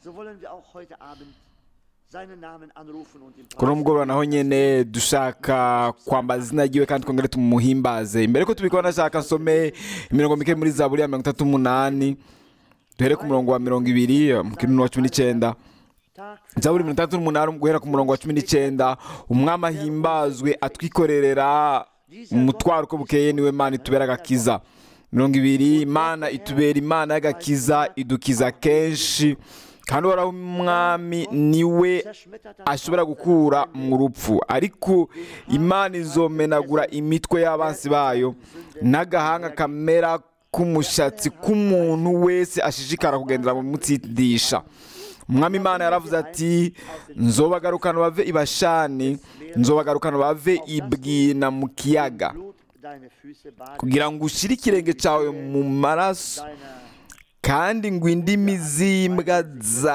so wollen wir auch heute Abend seinen Namen anrufen und ihn kuri uno mugoroba naho nyene dushaka kwambaza izina ryiwe kandi twongere tumuhimbaze imbere ko tubikora ndashaka nsome imirongo mike muri zaburi ya mirongo itatu n'umunani duhere ku murongo wa mirongo ibiri mu kintu wa cumi n'icyenda Tag zaburi mirongo itandatu n'umunani guhera ku murongo wa cumi n'icyenda umwami ahimbazwe atwikorerera umutwaro uko bukeye niwe mana itubera agakiza mirongo ibiri imana itubera imana y'agakiza idukiza kenshi kandi uhoraho umwami niwe zerschmettert ashobora gukura mu rupfu ariko imana izomenagura imitwe y'abansi bayo n'agahanga kamera k'umushatsi k'umuntu wese ashishikara kugendera mu mutsindisha umwami imana yaravuze ati nzobagarukana bave i bashani nzobagarukana bave i bwina mu kiyaga Blut deine Füße baden, kugira ngo ushyire ikirenge cyawe mu maraso deiner kandi ngo indimi z'imbwa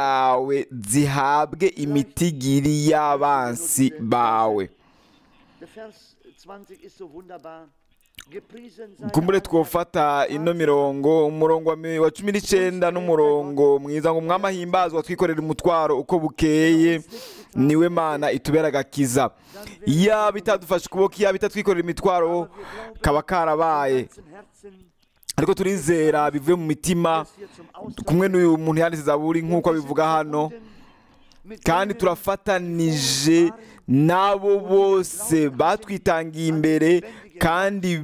zawe zihabwe imitigiri y'abansi bawe Der Vers 20 ist so wunderbar. Gepriesen sei kumbure der Herr, twofata ino mirongo umurongo wa mi- wa cumi n'icyenda n'umurongo mwiza ngo umwami ahimbazwa twikorera umutwaro uko bukeye niwe mana itubera agakiza iyaba itadufashe ukuboko iyaba itatwikorera imitwaro kaba karabaye zum Herzen, ariko turizera bivuye mu mitima das hier zum Ausdruck kumwe n'uyu muntu yanditse zaburi nk'uko abivuga hano mit kandi denen, turafatanije n'abo bose batwitangiye imbere kandi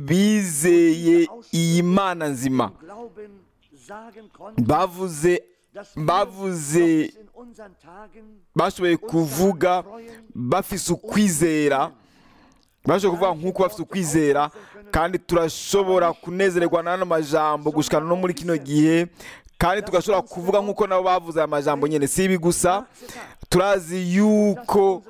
bizeye iyi mana nzima Glauben sagen konnten, bavuze dass wir bavuze uns in unseren Tagen bashoboye kuvuga bafise ukwizera bashoboye kuvuga nk'uko bafise ukwizera kandi turashobora kunezererwa n'ano majambo gushikana no muri kino gihe kandi tugashobora kuvuga nk'uko nabo bavuze aya majambo nyine si ibi gusa turazi yuko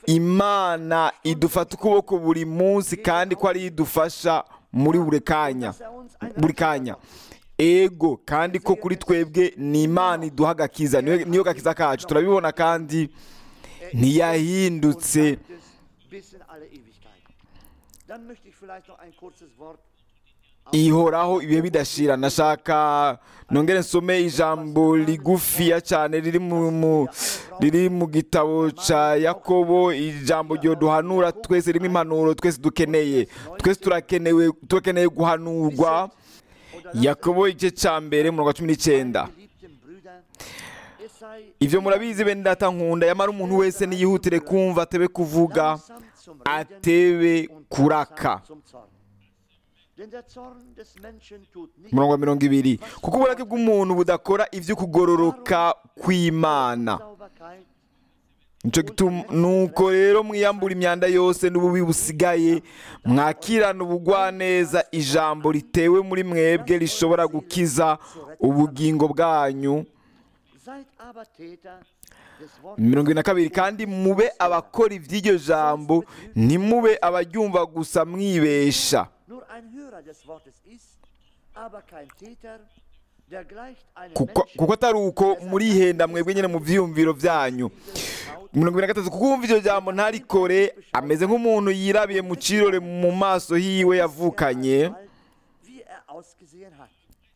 imana idufata ukuboko buri munsi kandi ko ariyo idufasha muri buri kanya dass er uns ein buri kanya ego kandi ko kuri twebwe ni imana iduha agakiza niyo niyo gakiza kacu turabibona kandi ntiyahindutse und bleibt es bis in alle Ewigkeit. Dann möchte ich vielleicht noch ein kurzes Wort ihoraho ibihe bidashira nashaka nongere nsome ijambo rigufiya cyane riri mu mu- riri mu gitabo cya yakobo ijambo ryo duhanura twese ririmo impanuro twese dukeneye twese turakenewe turakeneye guhanurwa yakobo igice cya mbere mu wa cumi n'icyenda geliebten Brüder, es sei ibyo murabizi bene data nkunda yamara umuntu wese niyihutire kumva atebe kuvuga langsam zum Reden atebe und kuraka langsam zum Zorn. Denn der Zorn des Menschen tut nicht umurongo wa mirongo ibiri kuko uburake bw'umuntu budakora ibyo kugororoka kw'imana Sauberkeit, nicyo gituma nuko rero mwiyambura imyanda yose n'ububi busigaye mwakirana ubugwaneza ijambo ritewe muri mwebwe rishobora gukiza ubugingo bwanyu seid aber Täter des Wortes mirongo ine na kabiri kandi mube abakora iby'iryo jambo ntimube abaryumva gusa mwibesha nur ein Hörer des Wortes ist, aber kein Täter, der gleicht einem kuko Menschen, kuko atari uko murihenda mwebwe nyine mu byiyumviro byanyu mirongo ine na gatatu kuko wumva iryo jambo ntarikore ameze nk'umuntu yirabiye mu kirore mu maso hiwe yavukanye bald, wie er ausgesehen hat.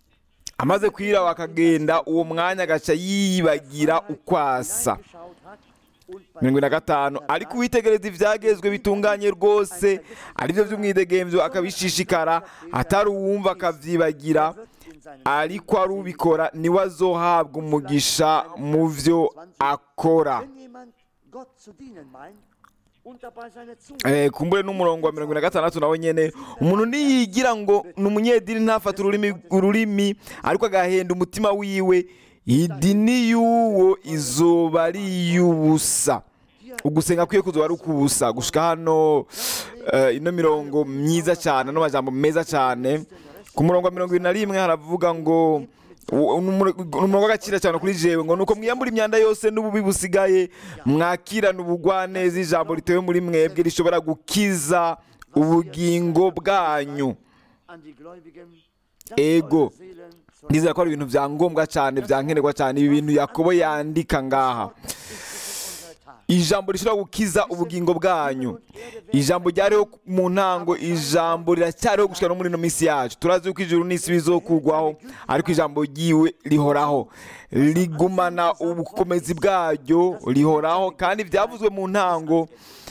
amaze kwiraba akagenda uwo mwanya agaca yibagira uko asa Hineingeschaut hat und bei mirongo ine na gatanu ariko uwitegereza ibyagezwe bitunganye rwose aribyo by'umwidegemvyo akabishishikara atari uwumva akavyibagira wird in seinen ariko ari ubikora niwe azohabwa umugisha mu byo akora Wenn jemand Gott zu dienen meint und dabei seine Zunge Eh, kumbure n'umurongo wa mirongo ine na gatandatu nawe nyene umuntu niyigira ngo ni umunyedini ntafate ururimi ururimi ariko agahenda umutima wiwe idini y'uwo izoba ari iy'ubusa ugusenga kwiye kuzoba ari ukubusa gushika hano eh, ino mirongo myiza cyane no majambo meza cyane ku murongo wa mirongo irindwi na rimwe haravuga ngo u- ni umuro- ni umurongo w'agaciro cyane kuri jewe ngo nuko mwiyambura imyanda yose n'ububi busigaye mwakirana ubugwaneza ijambo ritewe muri mwebwe rishobora gukiza ubugingo bwanyu an die Gläubigen, dass Ego. eure Seelen zur ndizera ko ari ibintu bya ngombwa cyane bya nkenerwa cyane ibi bintu yakobo yandika ngaha ist es in unsere Tage. ijambo rishobora gukiza ubugingo bwanyu ijambo ryariho mu ntango ijambo riracyariho gushyira no muri ino minsi yacu turazi yuko ijuru n'isi bizokugwaho ariko ijambo ryiwe rihoraho rigumana ubukomezi bwaryo rihoraho kandi ibyavuzwe mu ntango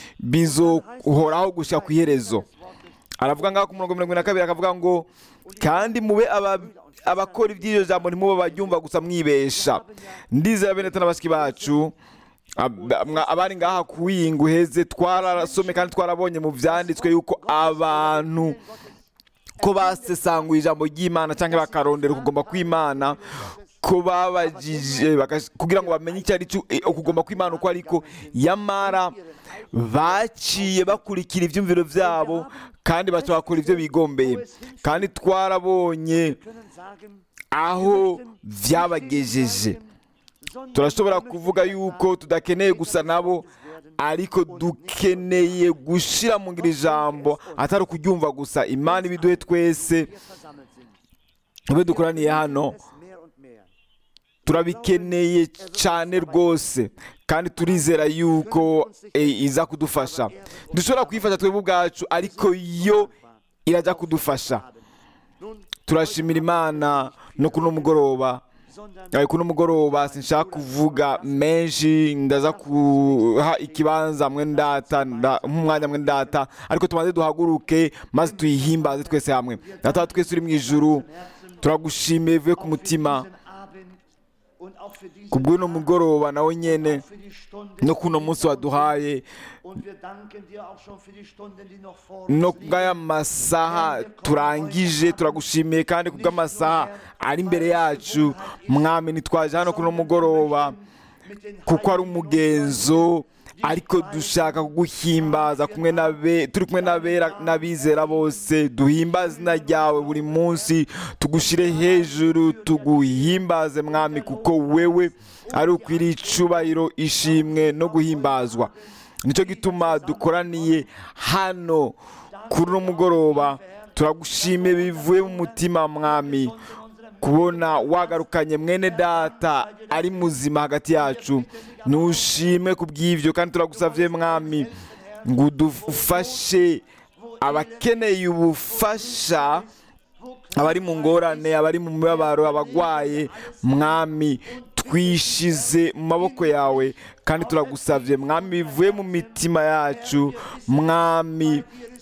bizohoraho gushyira ku iherezo aravuga ngaho ku murongo mirongo ine na kabiri akavuga ngo kandi mube aba- abakora iby'iryo jambo ntimube baryumva gusa mwibesha ndizera bene n'abashyiki bacu ab- mwa- abari ngaha kuwinga uheze twarasome kandi twarabonye mu byanditswe yuko abantu ko basesanguye ijambo ry'imana cyangwa bakarondera ukugomba kw'imana ko babajije bakas- kugira ngo bamenye icyo ari cyo eh, ukugomba kw'imana uko ariko yamara baciye bakurikira ibyumviro byabo kandi baca bakora ibyo bigombeye kandi twarabonye können sagen, aho byabagejeje turashobora kuvuga yuko tudakeneye gusa nabo ariko dukeneye gushyira mu ngiro ijambo atari ukuryumva gusa imana ibiduhe twese wir versammelt sind. ube dukoraniye hano Es mehr und mehr. turabikeneye cyane rwose kandi turizera yuko eh, iza kudufasha dushobora kuyifasha twebwe ubwacu ariko yo irajya kudufasha Nun, turashimira imana no kuno mugoroba sondern Ariko kuno mugoroba sinshaka kuvuga menshi ndaza kuha ikibanza mwe ndata nda- nk'umwanya mwe ndata ariko tubanze duhaguruke maze tuyihimbaze twese hamwe data twese uri mu ijuru turagushimiye bivuye ku mutima diesen Abend und auch für diesen ku bw'uno mugoroba nawe nyene für die Stunde no kuno munsi waduhaye und wir danken dir auch schon für die Stunden, die noch vor no uns kubw'aya masaha turangije turagushimiye kandi kubw'amasaha ari imbere yacu mwami ntitwaje hano kuno mugoroba mit den kuko ari umugenzo ariko dushaka kuguhimbaza kumwe n'abe turi kumwe n'abera n'abizera bose duhimbaze izina ryawe buri munsi tugushyire hejuru tuguhimbaze mwami kuko wewe ari ukwiriye icubahiro ishimwe no guhimbazwa nicyo gituma dukoraniye hano kuri uno mugoroba turagushimiye bivuye mu mutima mwami kubona wagarukanye mwene data ari muzima hagati yacu ntushime ku bw'ibyo kandi turagusabye mwami ngo udufashe abakeneye ubufasha abari mu ngorane abari mu mibabaro abagwaye mwami twishize mu maboko yawe kandi turagusabye mwami bivuye mu mitima yacu mwami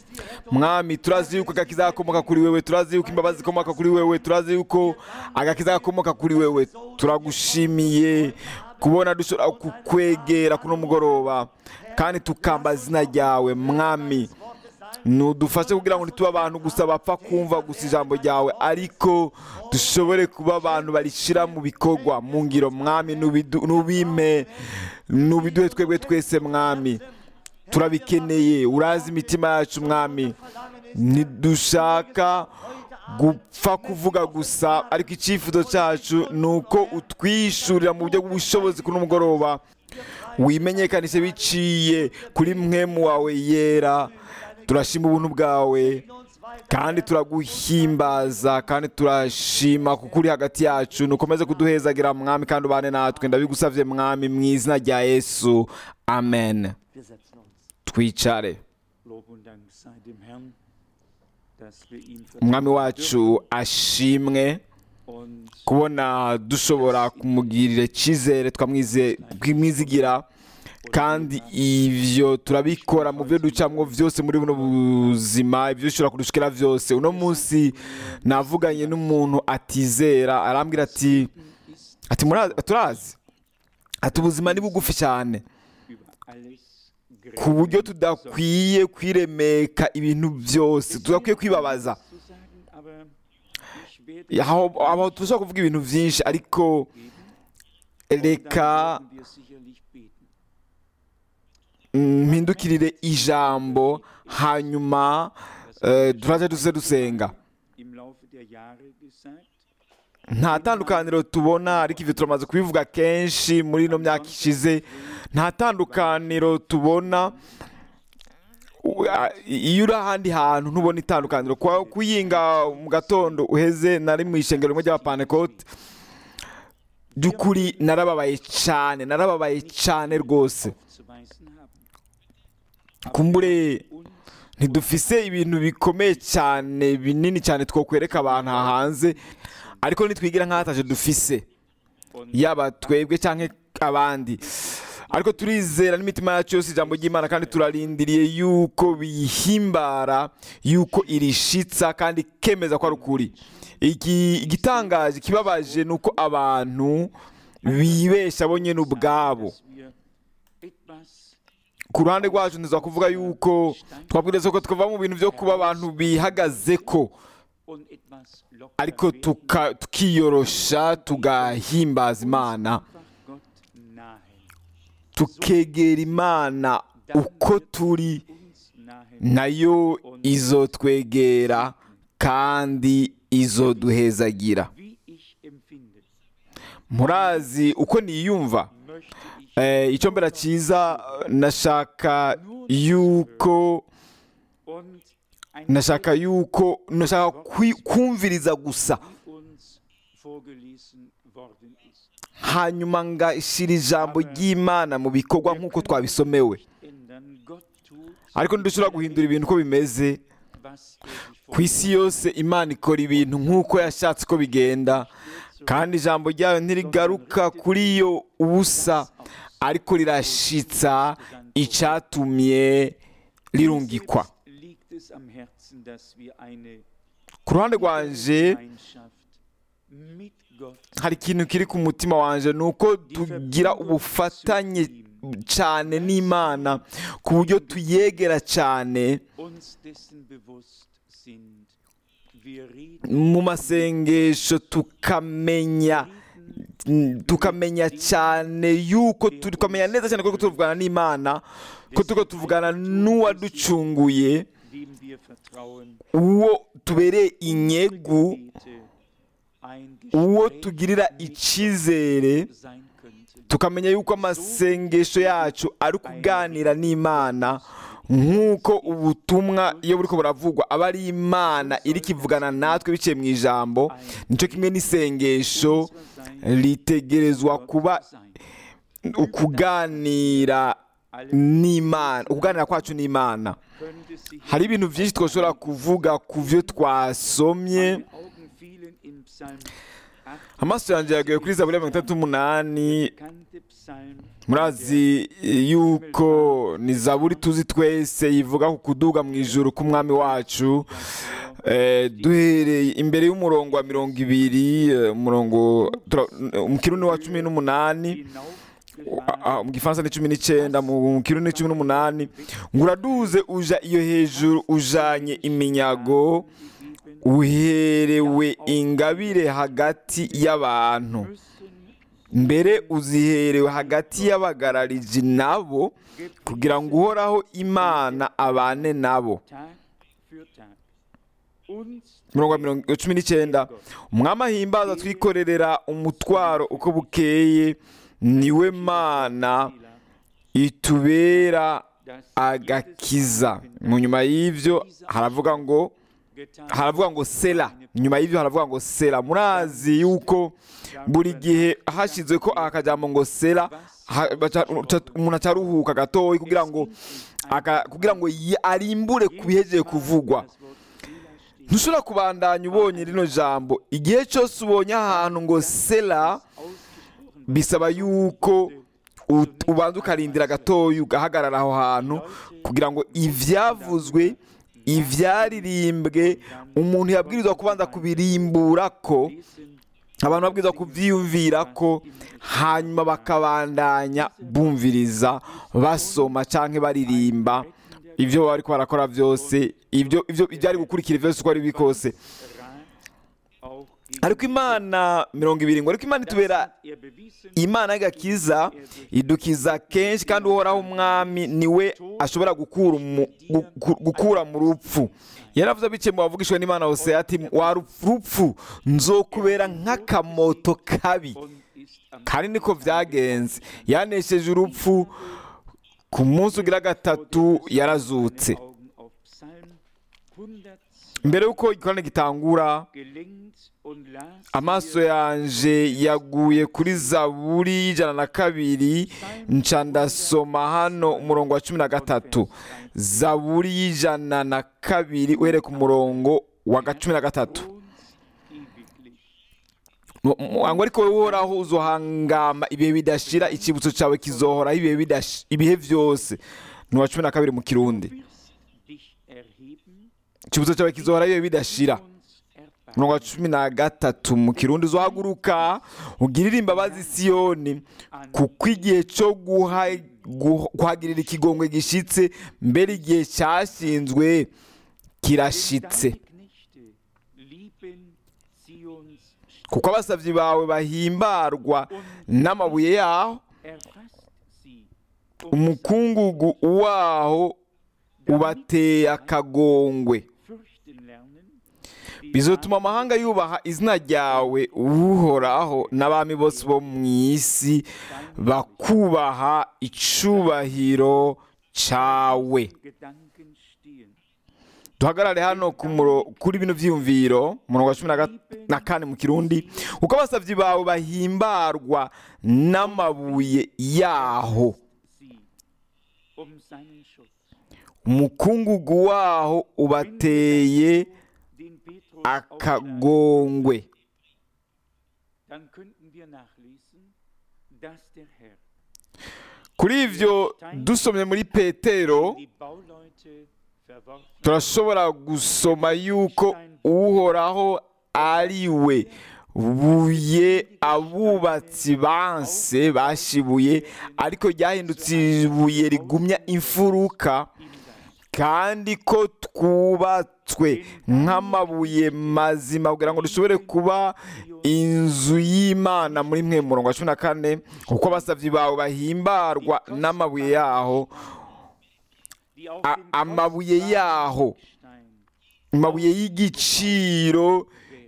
mwami turazi yuko agakiza gakomoka kuri wewe turazi yuko imbabazi zikomoka kuri wewe turazi yuko agakiza gakomoka kuri wewe turagushimiye kubona dushobora kukwegera kuno mugoroba kandi tukamba izina ryawe mwami nudufashe kugira ngo ntitube abantu gusa bapfa kumva gusa ijambo ryawe ariko dushobore kuba abantu barishyira mu bikorwa mu ngiro mwami nubidu- nubime nubiduhe twebwe twese mwami turabikeneye urazi imitima yacu mwami ntidushaka gupfa kuvuga gusa ariko icyifuzo cyacu ni uko utwishurira mu buryo bw'ubushobozi kuri mugoroba wimenyekanishe biciye kuri mwemu wawe yera turashima ubuntu bwawe kandi turaguhimbaza kandi turashima kuko uri hagati yacu nukomeze kuduhezagira mwami kandi ubane natwe ndabigusabye mwami mu izina rya yesu amen Wir setzen uns. twicare Lob und Dank sei dem Herrn, dass wir ihn umwami vertrauen wacu ashimwe dürfen und kubona dushobora kumugirira icyizere twamwize- twamwizigira kandi ibyo turabikora mu byo ducamo byose muri buno buzima ibyo dushobora kudushikira byose uno munsi navuganye n'umuntu atizera arambwira ati ati "Murazi- turazi ati ubuzima ni bugufi cyane über alles ku buryo grenzen tudakwiye kwiremeka ibintu byose tudakwiye kwibabaza zu sagen, aber ich werde aho aho dushobora kuvuga ibintu byinshi ariko reka werden wir sicherlich beten. mpindukirire ijambo hanyuma eh, turaje duze dusenga Im Laufe der Jahre gesagt, nta tandukaniro tubona ariko ibyo turamaze kubivuga kenshi muri ino myaka ishize nta tandukaniro tubona U- a- iyo uri ahandi hantu ntubona itandukaniro Kwa- kuyinga mu gatondo uheze nari mu ishengero rimwe ry'abapantekote by'ukuri narababaye cyane narababaye cyane rwose aufzuweisen haben. kumbure Und ntidufise ibintu bikomeye cyane binini cyane twokwereka abantu aha hanze ariko nitwigira nk'ahataje dufise yaba twebwe cyangwa abandi ariko turizera n'imitima yacu yose ijambo ry'imana kandi turarindiriye yuko bihimbara yuko irishitsa kandi kemeza ko ari ukuri Iki- igitangaje kibabaje ni uko abantu bibesha bo nyine ubwabo dass wir etwas ku ruhande rwacu ntiza kuvuga yuko twabwiriza ko twava mu bintu byo kuba abantu bihagaze ko und etwas locker ariko werden, tuka- tukiyorosha tugahimbaza imana einfach Gott nahe. tukegera imana uko turi Uns nahe. nayo izotwegera kandi izoduhezagira Wie ich empfinde, murazi uko niyumva möchte ich Eh, icyo mbera cyiza nashaka yuko und ein nashaka yuko nashaka kwi- kumviriza gusa wie uns vorgelesen worden ist. hanyuma ngashyira ijambo ry'imana mu bikorwa nk'uko twabisomewe Ändern. Gott tut, ariko ntidushobora guhindura ibintu uko bimeze was er sich ku isi yose imana ikora ibintu nk'uko yashatse ko bigenda kandi ijambo ryayo ntirigaruka kuri yo ubusa ariko rirashitsa icyatumye rirungikwa Selbst liegt es am Herzen, dass wir eine ku ruhande rwanje Gemeinschaft mit Gott hari ikintu kiri ku mutima wanje ni uko tugira ubufatanye cyane n'imana ku buryo tuyegera cyane uns dessen bewusst sind. Wir reden mu masengesho tukamenya tukamenya cyane yuko turi tukamenya neza cyane ko tuvugana n'imana ko turiko tuvugana n'uwaducunguye dem wir vertrauen, uwo tubereye inyegu Gebete ein uwo Gespräch tugirira icyizere sein könnten. tukamenya yuko amasengesho yacu ari ukuganira n'imana nk'uko ubutumwa iyo buriko buravugwa aba ari imana iri kivugana natwe biciye mu ijambo nicyo kimwe n'isengesho ritegerezwa kuba sein. ukuganira n'imana ukuganira kwacu n'imana Könnte sich hari ibintu byinshi twashobora kuvuga ku byo twasomye meine Augen fielen in Psalm 8, amaso yanjye yaguye kuri zaburi ya mirongo itandatu n'umunani bekannte Psalm, murazi yuko ni zaburi tuzi twese yivuga ku kuduga mu ijuru k'umwami wacu Eh, duhereye imbere y'umurongo wa mirongo ibiri eh, umurongo tura- mu kirundi wa cumi n'umunani hinaufgefahren ah, mu gifaransa ni cumi n'icyenda mu kirundi ni cumi n'umunani ngo uraduze uja iyo hejuru ujanye iminyago uherewe ingabire hagati y'abantu müssen mbere uziherewe hagati y'abagarariji nabo kugira ngo uhoraho imana abane nabo Tag für Tag uns mirongo wa mirongo cumi n'icyenda umwami ahimbaza twikorerera umutwaro uko bukeye niwe mana itubera das agakiza mu nyuma y'ibyo haravuga ngo getan haravuga ngo sera nyuma y'ibyo haravuga ngo sera murazi yuko buri gihe hashyizwe ko aka kajambo ngo sera ha- baca- uca- umuntu acaruhuka gatoya kugira ngo aka- kugira ngo yi- arimbure ku bihejeje kuvugwa das Wort Sela steht ntushobora kubandanya ubonye rino jambo igihe cyose ubonye ahantu ngo sera ausgesprochen bisaba yuko u- ubanza ukarindira gatoya ugahagarara aho hantu kugira ngo ibyavuzwe ibyaririmbwe umuntu yabwirizwa kubanza kubirimbura ko lesen abantu babwirizwa kubyiyumvira ko hanyuma bakabandanya bumviriza basoma cyangwa baririmba ibyo bari barakora byose ibyo ibyo byari gukurikira byose uko ari biri kose Rat auch gegen ariko imana mirongo ibiri ngo ariko imana itubera er bewiesen imana y'agakiza idukiza kenshi kandi uhoraho umwami niwe ashobora gukura umu- gu- gukura mu rupfu yaravuze bike mu bavugishwa n'imana hose ati wa rupfu nzokubera nk'akamoto kabi und ist am kandi niko byagenze yanesheje urupfu ku munsi ugira gatatu yarazutse Augen auf Psalm mbere y'uko igikorane gitangura gelenkt und las amaso mir yanje yaguye kuri zaburi y'ijana na kabiri nca ndasoma hano umurongo wa cumi na gatatu zaburi y'ijana na kabiri uhereye ku murongo wa ga- cumi na gatatu wohnst ewiglich. Mu- mu- ngo ariko wowe uhoraho uzohangama ibihe bidashira icyibutso cyawe kizohoraho ibihe bidash- ibihe byose ni uwa cumi na kabiri mu kirundi Du wirst dich erheben, icyibutso cyawe kizohoraho ibihe bidashira uns erbarmen. umurongo wa cumi na gatatu mu kirundi uzohaguruka ugirire imbabazi siyoni kuko igihe cyo guha- guh- kuhagirira ikigongwe gishitse mbere igihe cyashinzwe kirashitse Deine Knechte lieben Zions kuko abasabyi bawe bahimbarwa n'amabuye yaho erfasst sie. umukungugu waho ubateye akagongwe fürchten lernen, die bizotuma amahanga yubaha izina ryawe uhoraho n'abami bose bo mu isi bakubaha icubahiro cawe Gedanken stehen. duhagarare hano ku muro- kuri bino vyiyumviro umurongo wa cumi na gat- na kane mu kirundi kuko abasavyi bawe bahimbarwa n'amabuye yaho Sie um seinen Schutz. umukungugu waho ubateye Den Petrus aufschlagen, akagongwe dann könnten wir nachlesen, dass der Herr kuri ivyo dusomye muri petero die Bauleute verworfen turashobora gusoma yuko uhoraho ari we buye abubatsi banse bashibuye ariko ryahindutse ibuye rigumya imfuruka ihm gab. kandi ko twubatswe nk'amabuye mazima kugira ngo dushobore kuba inzu y'imana muri mwe murongo wa cumi na kane kuko abasabyi bawe bahimbarwa n'amabuye yaho Die auf A- dem amabuye kostbaren yaho Stein amabuye y'igiciro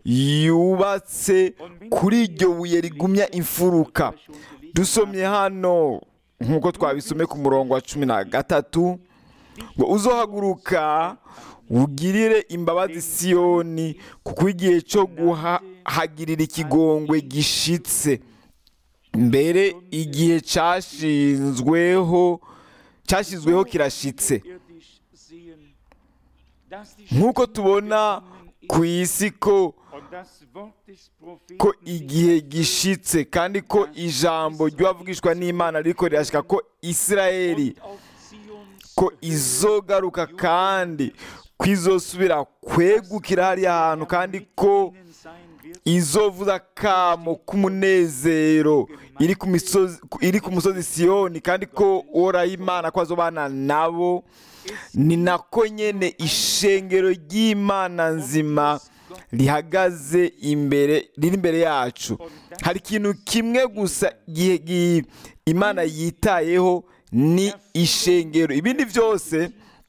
yubatse kuri iryo buye rigumya imfuruka dusomye hano nk'uko twabisomye ku murongo wa cumi na gatatu ngo uzohaguruka ugirire imbabazi siyoni kuko igihe cyo guhagirira ikigongwe gishitse mbere igihe cyashinzweho cyashyizweho kirashitse irdisch sehen, dass die nk'uko Schrift tubona gekommen ku ist isi ko und das Wort des Propheten ko sich igihe erfüllt gishitse kandi ko ijambo ry'uwavugishwa n'imana riko rirashika ko isirayeli und auf Zions ko Höhe izogaruka kandi ko izosubira kwegukira hariya hantu kandi ko ihnen sein wird, izovuza akamo k'umunezero iri ku misozi iri ku musozi siyoni kandi ko uhoraho imana ko azobana nabo ni nako nyene ishengero ry'imana nzima rihagaze imbere riri imbere yacu hari ikintu kimwe gusa gihe gi- imana yitayeho ni ishengero ibindi byose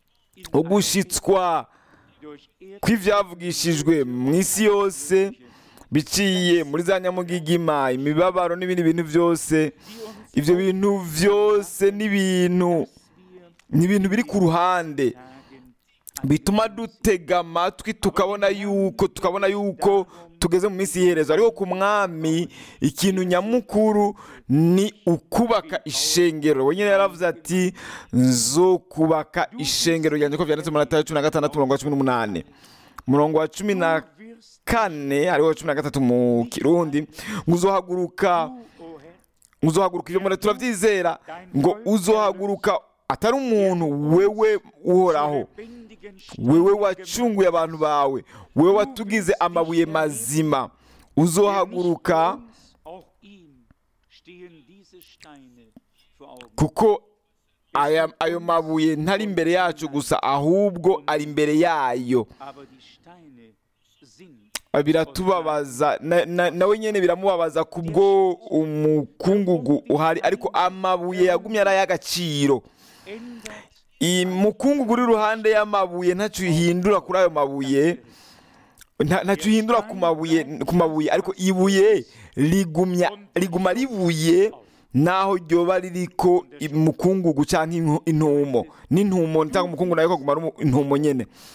ugushitswa durch Erd kw'ibyavugishijwe mu isi yose biciye muri za nyamugigima imibabaro n'ibindi bintu byose ibyo bintu byose ni ibintu ni ibintu biri ku ruhande Tagen bituma dutega amatwi tukabona yuko tukabona yuko tugeze mu minsi y'iherezo ariko ku mwami ikintu nyamukuru ni ukubaka ishengero wenyine yaravuze ati zo kubaka ishengero ryanjye ko byanditse mu matara cumi na gatandatu umurongo wa cumi n'umunani umurongo wa cumi na wirst kane ariwo wa cumi na gatatu mu kirundi ngo uzohaguruka du, o Herr, uzohaguruka ibyo muri turabyizera ngo uzohaguruka atari umuntu wewe uhoraho lebendigen wewe wacunguye abantu bawe wewe watugize amabuye mazima uzohaguruka uns, auch ihm stehen diese Steine vor Augen. kuko aya, ayo mabuye ntari imbere yacu gusa ahubwo ari imbere yayo Aber die Steine sind biratubabaza na- na- nawe nyine biramubabaza kubwo umukungugu uhari ariko amabuye yagumye ari ay'agaciro ändert umukungugu uri iruhande y'amabuye ntacyo uhindura kuri ayo mabuye nta- ntacyo uhindura ku mabuye ku mabuye ariko ibuye rigumya riguma ribuye naho ryoba ririko umukungugu cyangwa inku- intumo n'intumo cyangwa umukungugu nayo kaguma ari umu- intumo nyene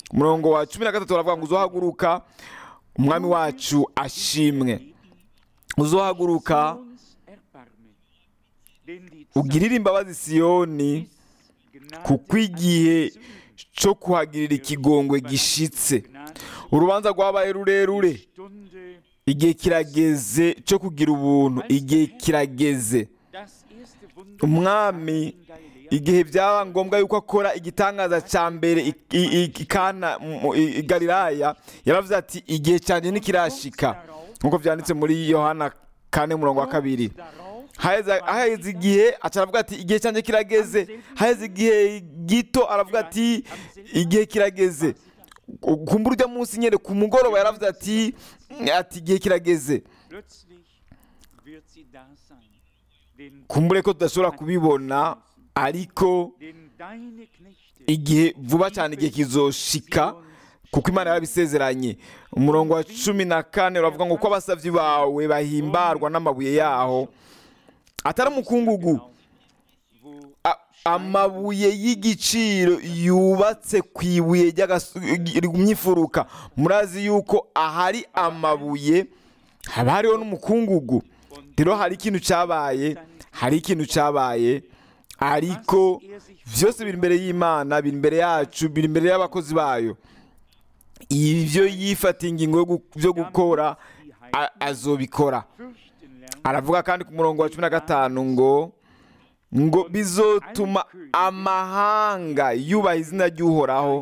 umurongo wa cumi na gatatu baravuga ngo uzohaguruka umwami wacu ashimwe uzohaguruka Uns erbarme. Denn die ugirire imbabazi siyoni kuko igihe cyo kuhagirira ikigongwe gishitse urubanza rwabaye rurerure Stunde igihe kirageze cyo kugira ubuntu igihe kirageze das erste Wunder umwami in Galiläa igihe byaba ngombwa yuko akora igitangaza cya mbere i- i- i- i Kana mu- i i galilaya yaravuze ati igihe cyanjye ntikirashika nk'uko byanditse muri yohana kane murongo wa kabiri darauf haheze haheze igihe aca aravuga ati igihe cyanjye kirageze haheze igihe gito aravuga ati igihe kirageze kumbura ujya munsi nyine ku mugoroba yaravuze ati ati igihe kirageze plötzlich wird sie da sein. Denn, kumbure ko tudashobora kubibona ariko denn deine Knechte igihe vuba cyane igihe kizoshika kuko imana yarabisezeranye umurongo wa cumi na kane uravuga ngo uko abasabyi bawe bahimbarwa n'amabuye yaho atari umukungugu wo a- amabuye y'igiciro yubatse ku ibuye ry'imyifuruka murazi yuko ahari amabuye haba hariho n'umukungugu rero hari ikintu cyabaye hari ikintu cyabaye ariko byose biri imbere y'imana biri imbere yacu biri imbere y'abakozi bayo ibyo yifatiye ingingo yo gu- byo gukora a- azobikora fürchten lernen, aravuga kandi ku murongo wa cumi na gatanu ngo ngo bizotuma amahanga yubaha izina ry'uhoraho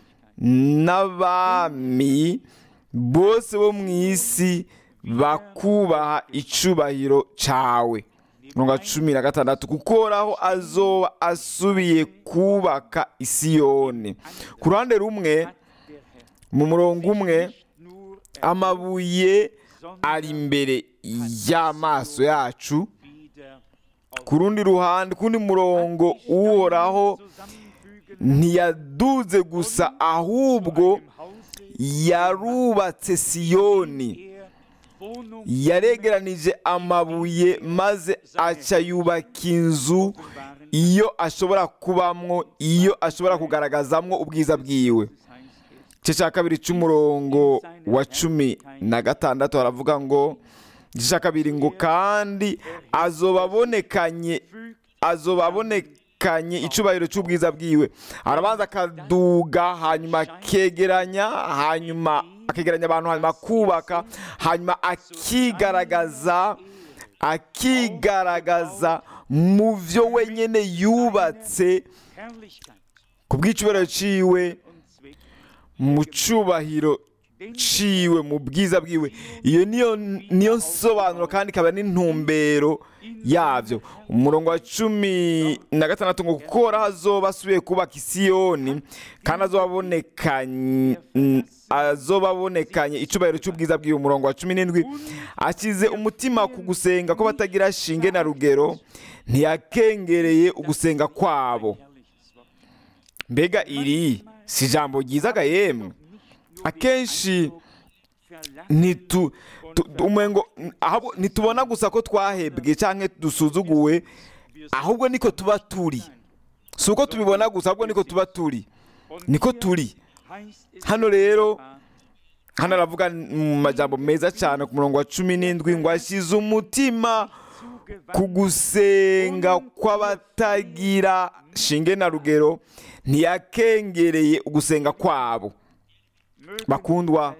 n'abami bose bo mu isi bakubaha icubahiro cawe umurongo wa cumi na gatandatu kuko uhoraho azoba asubiye kubaka isiyoni ku ruhande rumwe hat der Herr mu murongo umwe nicht nur amabuye ari imbere y'amaso yacu wieder ku rundi ruhande ku rundi murongo uhoraho zusammenfügen ntiyaduze gusa ahubwo im Hause yarubatse siyoni er Wohnung yaregeranije amabuye maze aca yubaka inzu waren. iyo ashobora kubamwo iyo ashobora kugaragazamwo ubwiza bwiwe Das heißt es, igice cya kabiri cy'umurongo wa cumi na gatandatu haravuga ngo igice cya kabiri ngo kandi azoba abonekanye fügt azoba abonekanye icubahiro cy'ubwiza bwiwe arabanza akaduga hanyuma akegeranya hanyuma akegeranya abantu hanyuma akubaka hanyuma akigaragaza akigaragaza mu byo wenyine yubatse Herrlichkeit ku bw'icubahiro ciwe und Zweck. mu cyubahiro ciwe mu bwiza bwiwe iyo niyo niyo nsobanuro kandi ikaba n'intumbero yabyo umurongo wa cumi na gatandatu ngo kuko uhoraho azoba asubiye kubaka isiyoni kandi azoba abonekanye azoba abonekanye icubahiro cy'ubwiza bwiwe umurongo wa cumi n'indwi ashyize umutima ku gusenga ko batagira shinge na rugero ntiyakengereye ugusenga kwabo Herrliches Wort. mbega iri si ijambo ryiza ga yemwe akenshi ntitu tu- umengo ahubwo ntitubona gusa ko twahebwe cyangwa dusuzuguwe ahubwo niko tuba turi si uko tubibona gusa ahubwo niko tuba turi niko turi hano rero hano aravuga mu majambo meza cyane ku murongo wa cumi n'indwi ngo ashyize umutima ku gusenga kw'abatagira shinge na rugero ntiyakengereye ugusenga kwabo bakundwa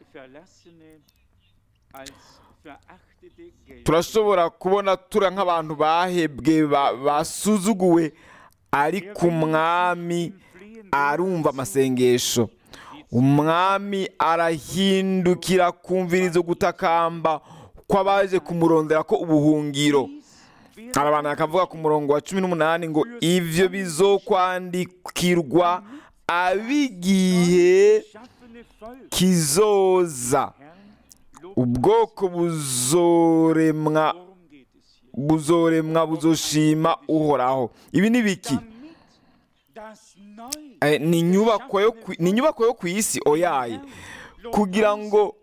turashobora kubona tura nk'abantu bahebwe ba- basuzuguwe ariko umwami arumva amasengesho umwami arahindukira kumviriza gutakamba kw'abaje kumurondera ko ubuhungiro arabantu akavuga ku murongo wa cumi n'umunani ngo ibyo bizokwandikirwa ab'igihe kizoza ubwoko buzoremwa buzoremwa buzoshima uhoraho ibi ni biki Eh, ni inyubako yo ku- ni inyubako yo ku isi oyaye kugira ngo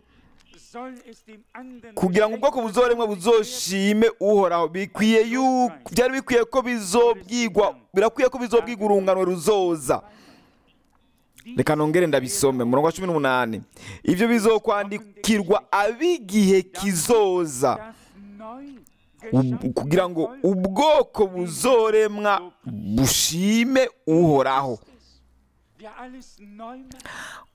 kugira ngo ubwoko buzoremwa buzoshime uhoraho bikwiye yu byari bikwiye ko bizobwigwa birakwiye ko bizobwigwa urungano ruzoza reka nongere ndabisome murongo wa cumi n'umunani ibyo bizokwandikirwa ab'igihe kizoza das neu ub- geschaffene kugira ngo Volk ubwoko buzoremwa bushime uhoraho der alles neu macht,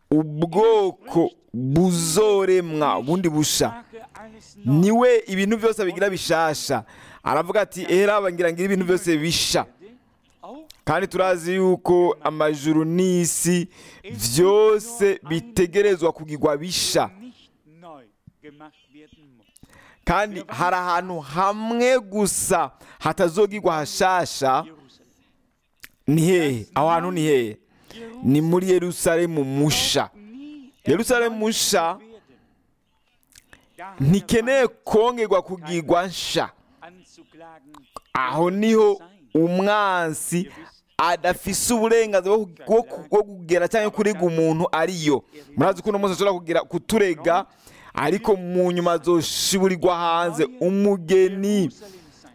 ubwoko buzoremwa bundi busha mache alles neu. niwe ibintu byose bigira bishasha aravuga ati era bangira ngira ibintu byose bisha Auch kandi turazi yuko amajuru n'isi byose bitegerezwa kugirwa bisha nicht neu gemacht werden muss. kandi hari ahantu hamwe gusa hatazogirwa hashasha Jerusalem. ni hehe aho hantu ni hehe ni muri yerusalemu musha Nie yerusalemu musha werden. Da ntikeneye kongerwa kugirwa nsha anzuklagen, aho niho umwansi adafise uburenganzira bwo ku- bwo ku- bwo kugera cyangwa kurega umuntu ariyo murazi ko uno munsi ashobora kugira kuturega ariko mu nyuma azoshiburirwa hanze umugeni Jerusalem sein.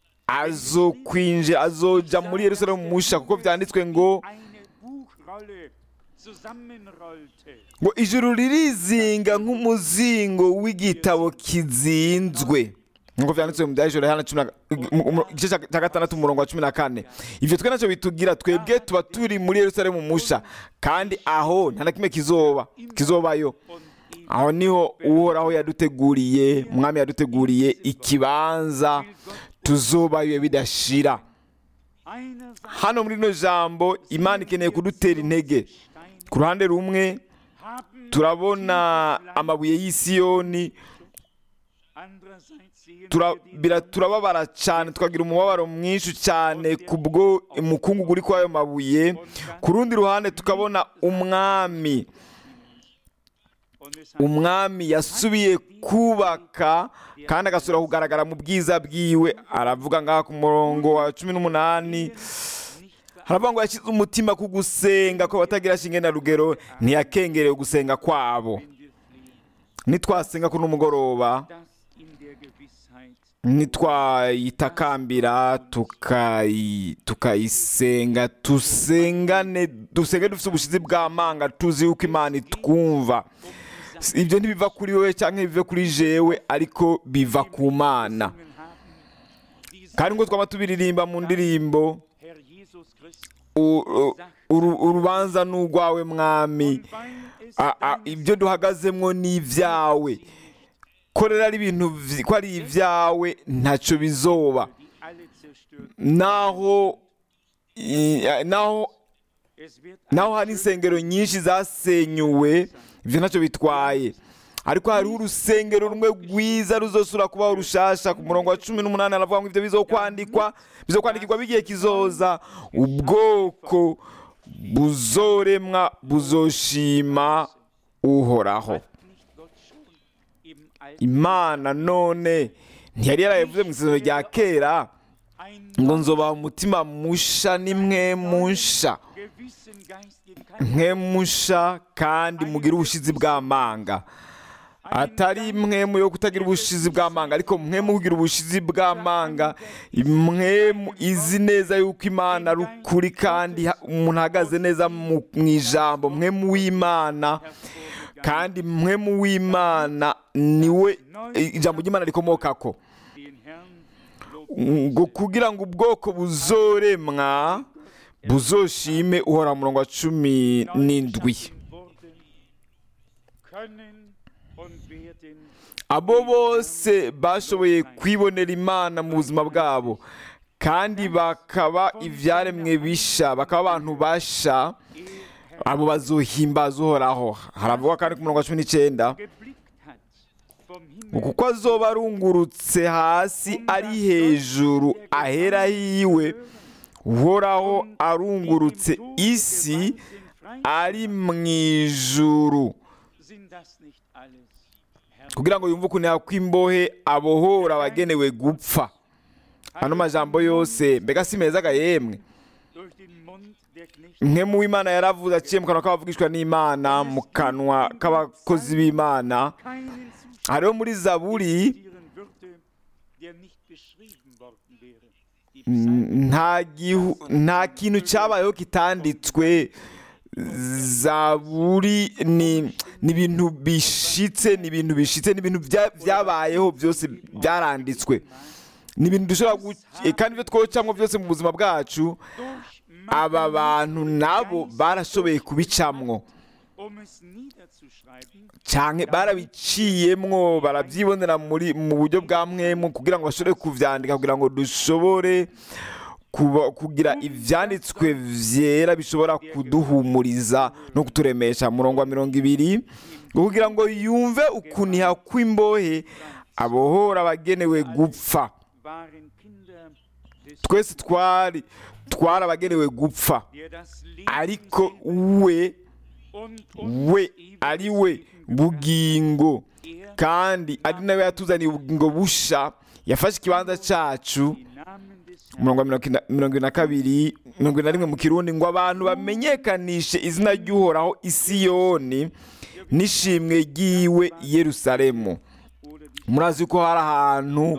azokwinjira azoja muri yerusalemu musha kuko byanditswe ngo Eine Buchrolle zusammenrollte. ngo ijuru ririzinga nk'umuzingo w'igitabo kizinzwe nk'uko byanditswe mu byahishore hano cumi na- mu- mu- igice cya cya gatandatu umurongo wa cumi na kane ibyo twe nacyo bitugira twebwe tuba turi muri yerusalemu musha kandi aho nta na kimwe kizoba kizobayo Und ihm aho niho uhoraho yaduteguriye umwami yaduteguriye ikibanza tuzobayo bidashira einerseits hano muri rino jambo imana ikeneye kudutera intege Steine ku ruhande rumwe haben, turabona amabuye y'isiyoni andererseits sehen tura- wir die bira- turababara cyane tukagira umubabaro mwinshi cyane kubwo umukungugu uri kuri ayo mabuye ku rundi ruhande tukabona umwami und es hat umwami yasubiye kubaka kandi agasubira kugaragara mu bwiza bwiwe aravuga ngaha ku murongo wa cumi n'umunani haravuga ngo yashyize umutima ku gusenga ko batagira shinge na rugero ntiyakengereye gusenga kwabo wenn wir fliehen, nitwasenga kuri umugoroba dass in der Gewissheit nitwayitakambira tukayi- tukayisenga tusengane dusenge dufite ubushizi bw'amanga tuzi yuko imana itwumva Si- ibyo ntibiva kuri wowe cyangwa bive kuri jewe ariko biva ku mana gesungen haben, diese kandi ngo twaba tubiririmba mu ndirimbo Herr Jesus Christ, u- u- uru- urubanza ni urwawe mwami und weil es A- a- deines ibyo duhagazemo ni ibyawe ko rero ari ibintu vy- ko ari ibyawe ntacyo bizoba die alle zerstört. naho i- naho Es wird naho hari insengero nyinshi zasenyuwe ibyo ntacyo bitwaye ariko hariho urusengero rumwe rwiza ruzosura kubaho rushasha ku murongo wa cumi n'umunani aravuga ngo ibyo bizokwandikwa bizokwandikirwa bigiye kizoza ubwoko buzoremwa buzoshima uhoraho hat nicht Gott schon im Alten imana none ntiyari yarabivuze mu isezerano rya kera ein ngo nzobaha umutima musha nimwe musha gewissen Geist geben, kein mwe musha kandi mugire ubushizi bw'amanga atari mwe mu yo kutagira ubushizi bw'amanga ariko mwe mu kugira ubushizi bw'amanga mwe mu- izi neza yuko imana ari ukuri kandi ha- umuntu ahagaze neza mu mu ijambo mwe mu w'imana kandi mwe mu w'imana niwe ijambo ry'imana rikomokako den Herrn lobt ngo kugira ngo ubwoko buzoremwa buzoshime uhora mu murongo wa cumi n'indwi wurden, können und werden abo bose bashoboye kwibonera imana mu buzima bwabo kandi bakaba ibyaremwe bisha bakaba abantu basha abo bazohimbaza uhoraho haravugwa kandi ku murongo wa cumi n'icyenda geblickt hat vom ngo Himmel kuko azoba arungurutse hasi ari hejuru ahera hiwe uhoraho arungurutse isi ari mu ijuru sind das nicht alles Herr kugira ngo yumve ukuntu yakwimbohe abohora abagenewe gupfa ano majambo yose mbega si meza ga yemwe durch den Mund der Knechte mwe mu w'imana yaravuze aciye mu kanwa k'abavugishwa n'imana mu kanwa k'abakozi b'imana keinen Zustand hariho muri zaburi existieren würde, der nicht beschrieben worden wäre. Die Psalmen nta gihu nta kintu cyabayeho kitanditswe zaburi ni ni ibintu bishitse ni ibintu bishitse ni ibintu bya- byabayeho byose byaranditswe ni ibintu dushobora gu- eh, kandi ibyo twocamwo byose mu buzima bwacu durch aba bantu nabo barashoboye kubicamwo um es niederzuschreiben, cyane barabiciyemwo barabyibonera muri mu buryo bwa mwemu kugira ngo bashobore kuvyandika kugira ngo dushobore kuba- kugira ivyanditswe vyera bishobora kuduhumuriza no kuturemesha murongo wa mirongo ibiri kugira ngo yumve ukuniha kw'imbohe abohora abagenewe gupfa waren Kinder des twese twari twari abagenewe gupfa der das Leben ariko sendet we und we uns ewiges ari we Leben gewährt. bugingo Er kandi ari nawe yatuzaniye ubugingo busha yafashe ikibanza cyacu die Namen des Herrn umurongo wa mirongo ina- mirongo ine na kabiri mirongo ine na rimwe mu kirundi ngo abantu bamenyekanishe izina ry'uhoraho isiyoni n'ishimwe ry'iwe i yerusalemu oder die murazi ko hari ahantu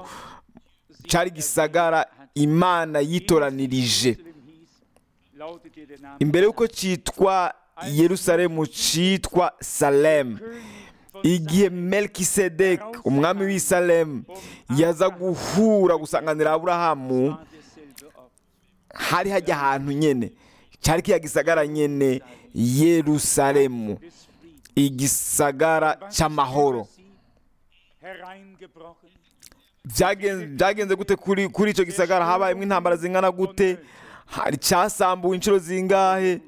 sie cyari gisagara imana yitoranirije Jerusalem hieß, lautete der Name imbere y'uko cyitwa yerusalemu cyitwa salemu König von igihe melkisedek umwami w'i salemu yaza guhura gusanganira aburahamu war derselbe Ort. hari hajya ahantu nyene cyari kiya gisagara nyene yerusalemu Des Friedens. igisagara Was ist cy'amahoro über sie hereingebrochen? Byagen- byagenze gute kuri kuri icyo gisagara habayemo intambara zingana gute hari cyasambuwe inshuro zingahe Jerusalem,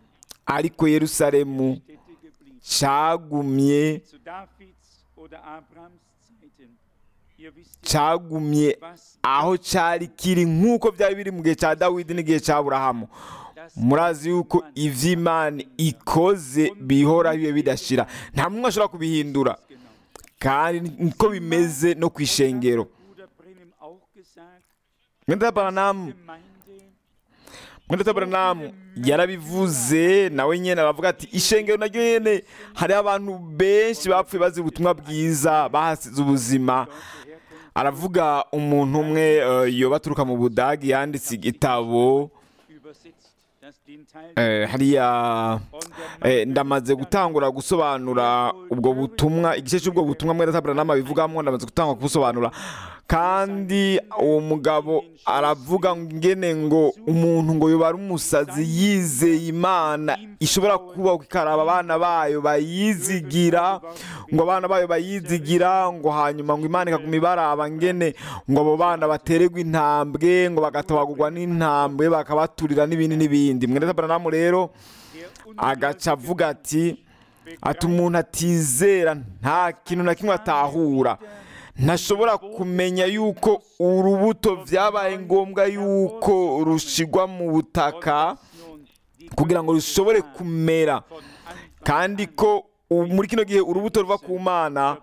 ariko yerusalemu Stätte geblieben. cyagumye Zu Davids oder Abrahams Zeiten. Ihr wisst ja, cyagumye was aho cyari kiri nk'uko byari biri mu gihe cya dawidi n'igihe cya aburahamu das murazi yuko ivy'imana ikoze bihoraho iyo bidashira nta muntu ashobora kubihindura genau. kandi niko bimeze no ku ishengero Bruder Brenhem auch gesagt, mwenda baranamu Gemeinde mwenda baranamu yarabivuze nawe nyene aravuga ati ishengero naryo nyene hariho abantu benshi bapfuye bazira ubutumwa bwiza bahasize ubuzima aravuga umuntu umwe eh, yoba aturuka mu budagi yanditse igitabo übersetzt, dass den Teil eh, hariya und der Eh, ndamaze gutangura gusobanura ubwo butumwa igice cy'ubwo butumwa mwenda taburanama bivugamo ndamaze gutangura kubusobanura kandi uwo mugabo aravuga ngene ngo umuntu ngo yoba ari umusazi yizeye imana ishobora kubaho ikaraba abana bayo bayizigira ngo abana bayo bayizigira ngo hanyuma ngo imana ikaguma ibaraba ngene ngo abo bana batererwe intambwe ngo bagatabagurwa n'intambwe bakabaturira n'ibindi n'ibindi mwenda taburanama rero agaca avuga ati ati umuntu atizera nta kintu na kimwe atahura ntashobora kumenya yuko urubuto byabaye ngombwa yuko rushigwa mu butaka kugira ngo rushobore kumera kandi ko ubu muri kino gihe urubuto ruva ku mana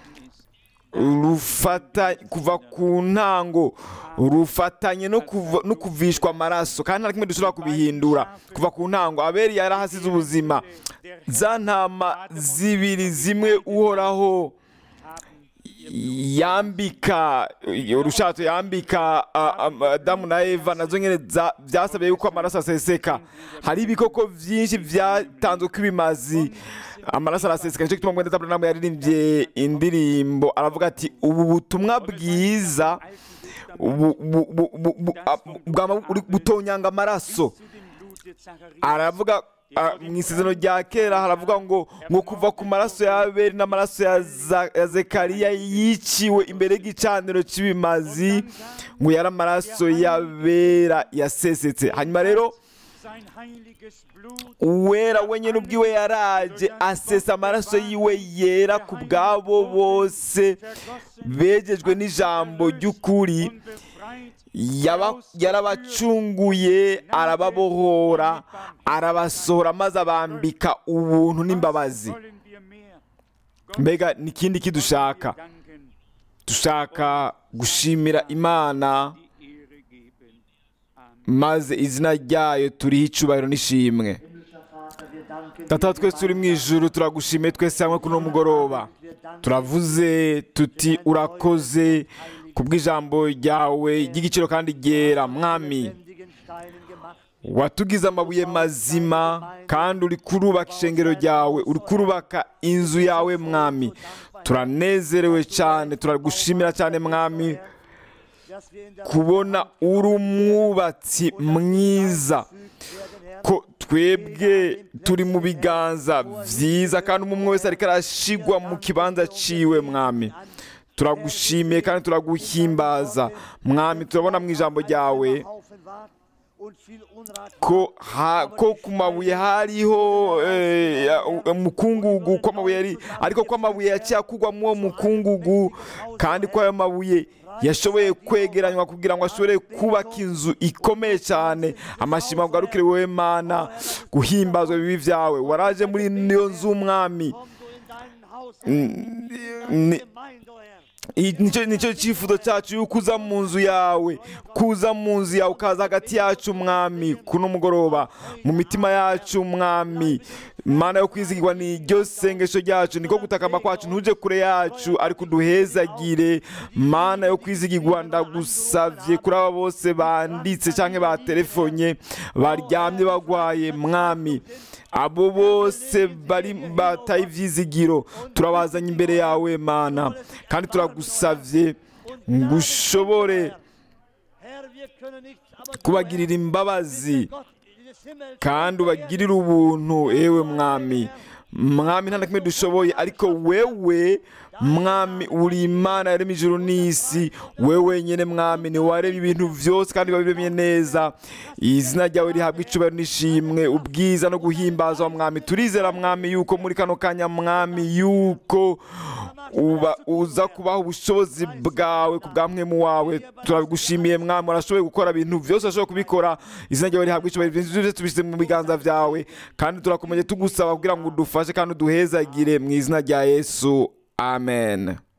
rufata kuva ku ntango rufatanye no kuva- no kuvishwa amaraso kandi nta kimwe dushobora kubihindura kuva ku ntango abeli yarahasize ubuzima za ntama zibiri zimwe uhoraho yambika urushato yambika a- a- adamu na eva nazo nyine za- byasabye yuko amaraso aseseka hari ibikoko byinshi byatanzwe ko ibimazi amaraso araseseka nicyo gituma mwenda taburanamu yaririmbye indirimbo aravuga ati ubu butumwa bwiza bu- bu- bu- bu- bu- a- bwama buri- butonyanga amaraso aravuga ah, mu isezerano rya kera haravuga ngo ngo kuva ku maraso ya abeli n'amaraso ya Za- ya zekariya yiciwe imbere y'igicaniro cy'ibimazi ngo yari amaraso y'abera yasesetse hanyuma rero uwera wenyine ubwiwe yaraje asesa amaraso yiwe yera ku bwabo bose begejwe n'ijambo ry'ukuri yaba- yarabacunguye arababohora arabasohora maze abambika ubuntu n'imbabazi mbega ni ikindi kidushaka dushaka gushimira imana maze izina ryayo turiho icubahiro n'ishimwe data twese turi mu ijuru turagushimiye twese hamwe kuri uno mugoroba turavuze tuti urakoze kubw'ijambo ryawe ry'igiciro kandi ryera mwami watugize amabuye mazima kandi uri kurubaka ishengero ryawe uri kurubaka inzu yawe mwami turanezerewe cyane turagushimira cyane mwami dass wir in der kubona uri umwubatsi mwiza ko twebwe turi mu biganza byiza kandi umwe wese ariko arashigwa mu kibanza ciwe mwami turagushimiye kandi turaguhimbaza mwami turabona mu ijambo ryawe Haufen wart und viel Unrat ko ha, ko ku mabuye hariho eh, ya- umukungugu ko amabuye yari ariko ko amabuye yaciye akugwamo uwo mukungugu kandi ko ayo mabuye yashoboye kwegeranywa kugira ngo ashobore kubaka inzu ikomeye cyane amashima ugarukire wowe mana guhimbazwa bibi byawe waraje muri niyo nzu umwami komm du in dein Haus, Ni- Gemeinde, o Herr. I- nicyo nicyo cyifuzo cyacu yuko uza mu nzu yawe kuza mu nzu yawe ukaza hagati yacu mwami kuno mugoroba mu mitima yacu mwami mana yo kwizigirwa ni iryo sengesho ryacu niko gutakamba kwacu ntuje kure yacu ariko uduhezagire mana yo kwizigirwa ndagusavye kuri aba bose banditse cyangwa batelefonye baryamye bagwaye mwami abo bose bari bataye ibyizigiro turabazanye imbere yawe mana kandi turagusavye ngo ushobore Herr, wir können nicht, aber du, kubagirira imbabazi Herr, Gott des Himmels, kandi ubagirire ubuntu ewe mwami mwami nta na kimwe dushoboye ariko wewe mwami uri imana yaremye ijuru n'isi wewe wenyine mwami ni waremye ibintu byose kandi wabiremye neza izina ryawe rihabwa icubahiro n'ishimwe ubwiza no guhimbazwa mwami turizera mwami yuko muri kano kanya mwami yuko uba uza kubaha ubushobozi bwawe ku bwa mwemu wawe turagushimiye mwami urashoboye gukora ibintu byose urashoboye kubikora izina ryawe rihabwa icubahiro ibintu byose tubishyize mu biganza byawe kandi turakomeje tugusaba kugira ngo udufashe kandi uduhezagire mu izina rya yesu amen